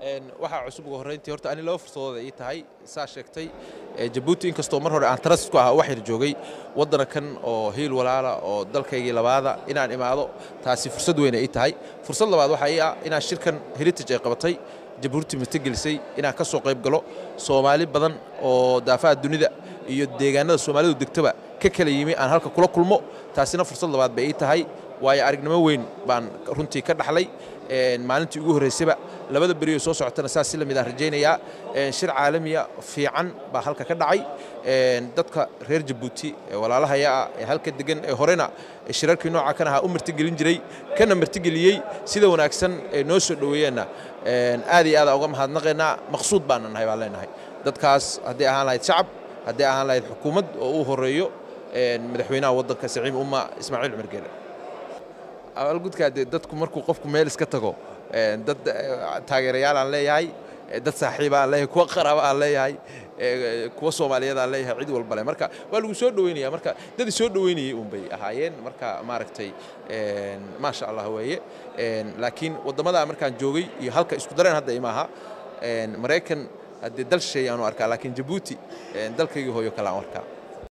waxaa cusub ugu horrayntii horta ani laba fursadooda ii tahay saa sheegtay jabuuti inkastoo mar hore aan tarasis ku ahaa wax yar joogay waddana kan oo hiil walaala oo dalkaygii labaada inaan imaado taasi fursad weyna ii tahay fursad labaad waxaa ii ah inaan shirkan heritage ay qabatay jabuuti matagelisay inaan ka soo qayb galo soomaali badan oo daafaha dunida iyo deegaanada soomaalidu degtaba ka kala yimi aan halka kula kulmo taasina fursad labaad bay ii tahay waayo aragnimo weyn baan runtii ka dhaxlay maalintii ugu horraysaba labada beriyo soo socotana saas si lamid aan rajaynayaa shir caalamiya fiican baa halka ka dhacay dadka reer jabuuti ee walaalahaya ah ee halka degan ee horena shirarkii nooca kan ahaa u martigelin jiray kana martigeliyey sida wanaagsan ee noo soo dhoweeyeenna aad iyo aada uga mahadnaqaynaa maqsuud baana nahay baan leenahay dadkaas hadday ahaan lahayd shacab hadday ahaan lahayd xukuumad oo uu horeeyo madaxweynaha waddanka saciim umma ismaaciil cumar geele abaalgudkaa dee dadku markuu qofku meel iska tago dad taageerayaal aan leeyahay dad saaxiiba aan leeyahay kuwa qaraaba aan leeyahay kuwa soomaaliyeed aan leeyahay cid walba leh marka waa lagu soo dhoweynaya marka dadii soo dhoweynayay un bay ahaayeen marka maaragtay maasha allah weeye laakiin waddamadaa markaan joogay iyo halka isku dareen hadda imaaha maraykan haddee dal shisheeye aanu arkaa laakiin jabuuti dalkaygii hooyo kale aan arkaa